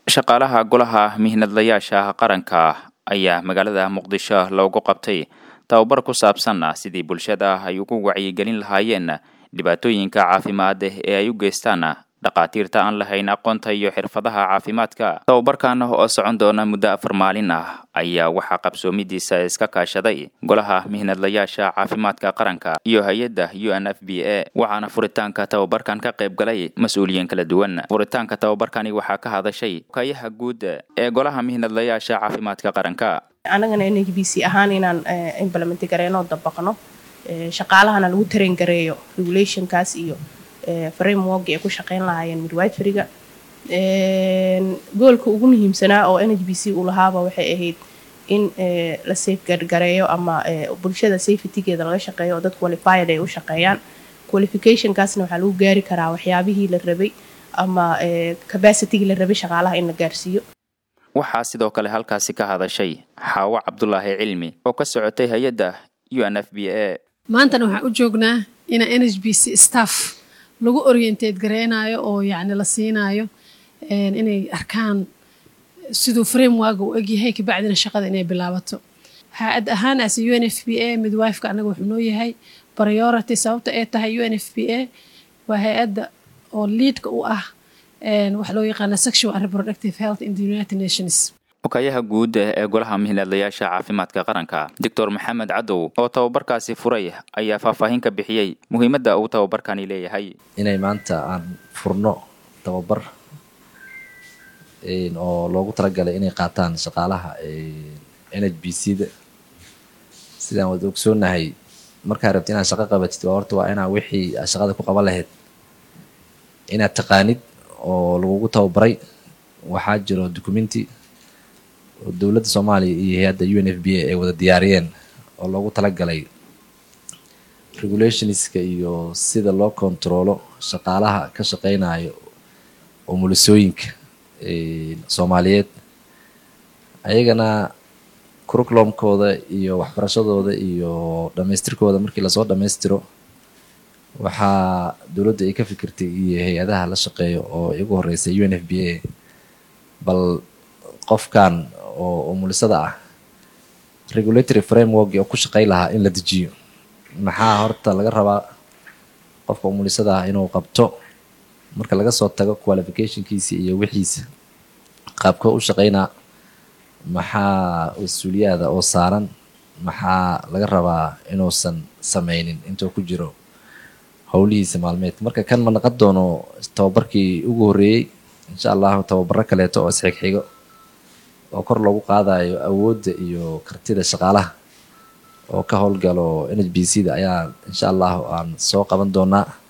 shaqaalaha golaha mihnadlayaasha qaranka ayaa magaalada muqdisho loogu qabtay tababar ku saabsan sidii bulshada ay ugu wacyigelin lahaayeen dhibaatooyinka caafimaad ee ay u geystaan dhakhaatiirta aan lahayn aqoonta iyo xirfadaha caafimaadka tababarkan oo socon doona muddo afar maalin ah ayaa waxaa qabsoomidiisa iska kaashaday golaha mihnadlayaasha caafimaadka qaranka iyo hay-adda u n f b a waxaana furitaanka tababarkan ka qayb galay mas-uuliyiin kala duwan furitaanka tababarkani waxaa ka hadashay kayaha guud ee golaha mihnadlayaasha caafimaadka qaranka anagana n h b c ahaan inaan implement gareyno dabaqno shaqaalahana lagu train gareeyo regulationkaas iyo framework ay ku shaqeyn lahaayeen midwiferyga goolka ugu muhiimsanaa oo n h b c uu lahaaba waxay ahayd in la safegareeyo ama bulshada safetygeeda laga shaqeeyo oo dad qualified ay u shaqeeyaan qualificationkaasna waxaa lagu gaari karaa waxyaabihii la rabay ama capacitygii la rabay shaqaalaha in la gaarsiiyo waxaa sidoo kale halkaasi ka hadashay xaawo cabdulaahi cilmi oo ka socotay hay-adda u n f b a maantana waxaan u joognaa inaa n h b c staff lagu orientate gareynayo oo yacni la siinaayo inay arkaan siduu framework u egyahay kabacdina shaqada inay bilaabato ha-ad ahaan as u n f b a midwifeka anaga wuxuu noo yahay priority sababta ay tahay u n f b a waa hay-adda oo liidka u ah waxa loo yaqaana sexual and reproductive health in the united nations okayaha guud ee golaha mihnadlayaasha caafimaadka qaranka doctor maxamed cadow oo tababarkaasi furay ayaa faahfaahin ka bixiyey muhiimadda uu tababarkani leeyahay inay maanta aan furno tababar oo loogu talagalay inay qaataan shaqaalaha n h b c da sidaan wada ogsoonahay markaa rabti inaad shaqo qabatid waa horta waa inaa wixii aad shaqada ku qaban lahayd inaad taqaanid oo lagugu tababaray waxaa jiro documenti oo dowladda soomaaliya iyo hay-adda u n f b a ay wada diyaariyeen oo loogu talagalay regulationska iyo sida loo kontaroolo shaqaalaha ka shaqeynayo oo mulisooyinka soomaaliyeed ayagana curriculumkooda iyo waxbarashadooda iyo dhamaystirkooda markii lasoo dhammaystiro waxaa dowladda ay ka fikirtay iyo hay-adaha la shaqeeyo oo igu horeysay u n f b a bal qofkan oo umulisada ah regulatory framework oo ku shaqey lahaa in la dejiyo maxaa horta laga rabaa qofka umulisada ah inuu qabto marka laga soo tago qualificationkiisa iyo wixiisa qaabka u shaqeynaa maxaa mas-uuliyaada oo saaran maxaa laga rabaa inuusan sameynin intuu ku jiro howlihiisa maalmeed marka kan ma naqon doono tababarkii ugu horreeyey insha allahu tababaro kaleeto oo isxigxigo oo kor loogu qaadayo awoodda iyo kartida shaqaalaha oo ka howlgalo n h b c da ayaa insha allahu aan soo qaban doonaa